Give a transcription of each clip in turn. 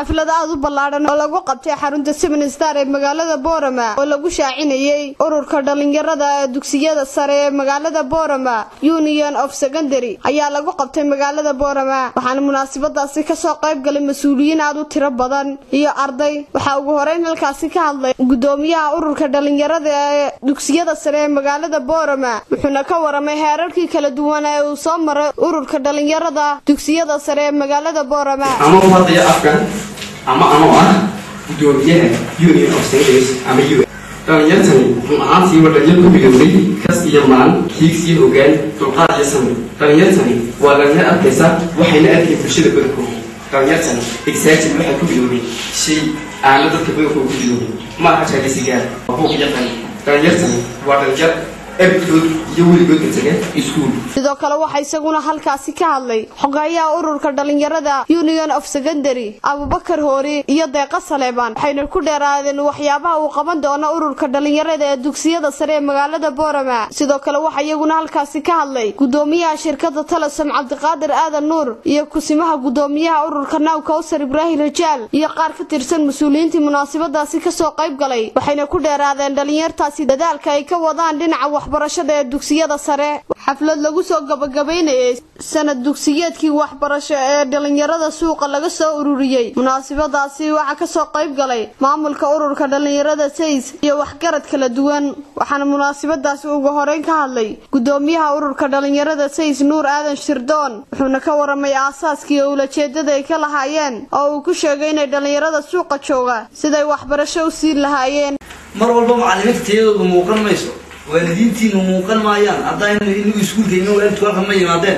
xaflad aad u ballaadhan oo lagu qabtay xarunta seven star ee magaalada boorama oo lagu shaacinayey ururka dhallinyarada ee dugsiyada sare ee magaalada boorama union of secondary ayaa lagu qabtay magaalada boorama waxaana munaasabadaasi kasoo qayb galay mas-uuliyiin aad u tiro badan iyo arday waxaa ugu horeyn halkaasi ka hadlay gudoomiyaha ururka dhallinyarada ee dugsiyada sare ee magaalada boorama wuxuuna ka waramay heerarkii kala duwan ee uu soo maray ururka dhallinyarada dugsiyada sare ee magaalada boorama ama u hadlaya afkan ama anoo ah gudoomiyaha union of secretaries ama u dhalinyartani run ahaantii waa dhalinyar ku bilowday kas iyo maan hiigsiyo hogaan dulqaad iyo samir dhalinyartani waa dhalinyar arkaysa waxayna arkeen bulshada badankooda dhalinyartani exatin waxay ku bilowday shay aan la dadka badankooda ku bilowday ma aha jaalisigaar waa buuq iyo qani dhalinyartani waa dhalinyar abidkood iyo weligoodka taga iskuul sidoo kale waxaa isaguna halkaasi ka hadlay xogeeyaha ururka dhallinyarada union of secondary abubakar hoori iyo deeqa saleebaan waxayna ku dheeraadeen waxyaabaha uu qaban doono ururka dhallinyarada ee dugsiyada sare ee magaalada boorama sidoo kale waxaa iyaguna halkaasi ka hadlay gudoomiyaha shirkada talasom cabdiqaadir aadan nuur iyo kusimaha gudoomiyaha ururka naw kawsar ibraahim rajaal iyo qaar ka tirsan mas-uuliyiintii munaasabadaasi kasoo qayb galay waxayna ku dheeraadeen dhallinyartaasi dadaalka ay ka wadaan dhinaca waxbarashada ee dugsiyada sare xaflad lagu soo gabagabaynayay sanad dugsiyeedkii waxbarasho ee dhallinyarada suuqa laga soo ururiyey munaasabadaasi waxaa kasoo qayb galay maamulka ururka dhallinyarada says iyo waxgarad kala duwan waxaana munaasabadaasi ugu horeyn ka hadlay gudoomiyaha ururka dhallinyarada says nuur aadan shirdoon wuxuuna ka waramay aasaaskii oo ulajeedada ay ka lahaayeen oo uu ku sheegay inay dhallinyarada suuqa jooga siday waxbarasho u siin lahaayeen mar walba macalimiinta tayadoodu muuqan mayso waalidiintiinu muuqan maayaan haddaynu inagu iskuulka ina waalidku halkan ma yimaadeen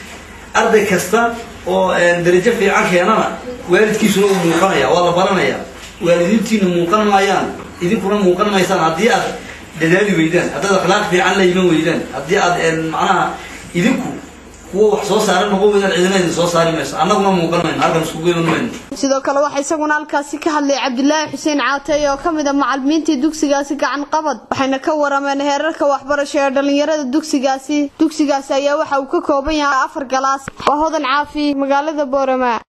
arday kasta oo darajo fiican keenana waalidkiisuna uu muuqanaya waa la baranaya waalidiintiinu muuqan maayaan idinkuna muuqan maysaan haddii aad dadaali weydaan haddaad akhlaaq fiican la iman weydaan haddii aad macnaha idinku kuwa wax soo saara noqon weydaan cidina idin soo saari mayso annaguna muuqan mayno halkan iskugu iman mayno sidoo kale waxaa isaguna halkaasi ka hadlay cabdilaahi xuseen caatey oo ka mid a macalimiintii dugsigaasi gacan qabad waxayna ka warameen heerarka waxbarasho ee dhallinyarada dugsigaasi dugsigaasi ayaa waxa uu ka kooban yahay afar galaas waa hodan caafi magaalada boorama